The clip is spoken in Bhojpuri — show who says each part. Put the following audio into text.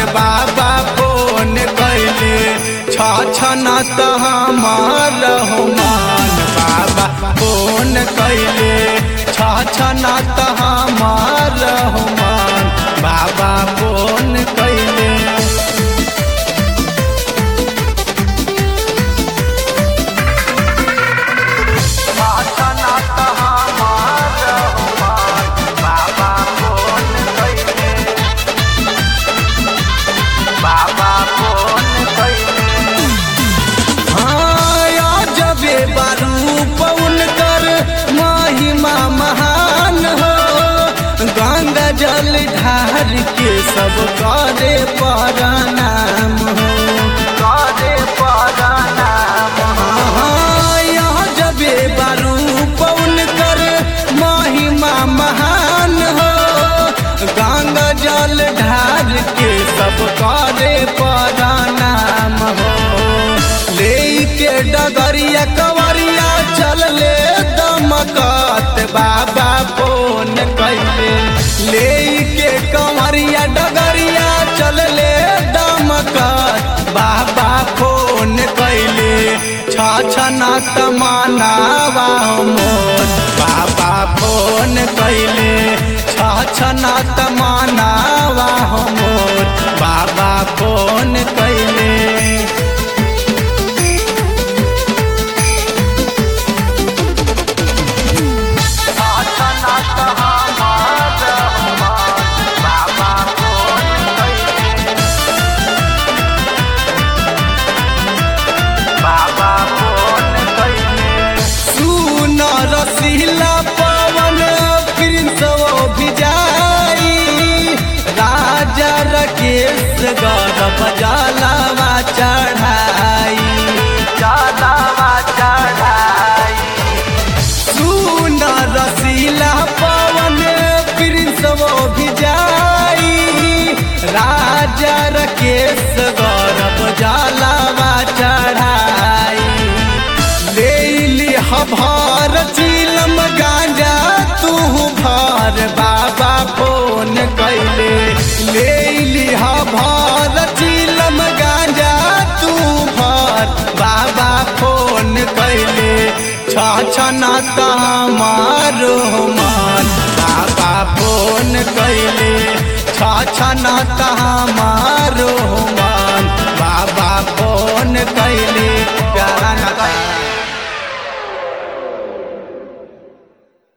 Speaker 1: बाबा फोन कैले छछना त हमार मान बाबा फोन कैले छछना त हमार मान बाबा फोन कैले छछना त हमार मान बाबा फोन कैले बाबा फोन कैले हाँ जबे बारू पवन कर महिमा महान हो गंगा जल ढार के सब करे परनाम हो करे परनाम हाँ यहाँ जबे बारू पवन कर महिमा महान हो गंगा जल ढार के सब करे परनाम हो लेके डगरिया कवरिया चल ले दमकत बाबा फोन कैले लेके कवरिया डगरिया चल ले दमकत बाबा फोन कैले छछना तमनावा मोर बाबा फोन कैले छछना तमनावा मोर बाबा फोन कैले सुन रसीला पवन प्रिंस भी जाई राजा रकेश गौरव जलावा चढ़ाई जलावा चढ़ाई सुन रसीला पवन प्रिंस भी जाई राजा रकेश गौरव जलावा चढ़ाई ले ली हभार चिलम गांजा तू भार बाबा फोन कैले ले ली हभार चिलम गांजा तू भार बाबा फोन कैले छछना तमारो मान बाबा फोन कैले छछना तमारो मान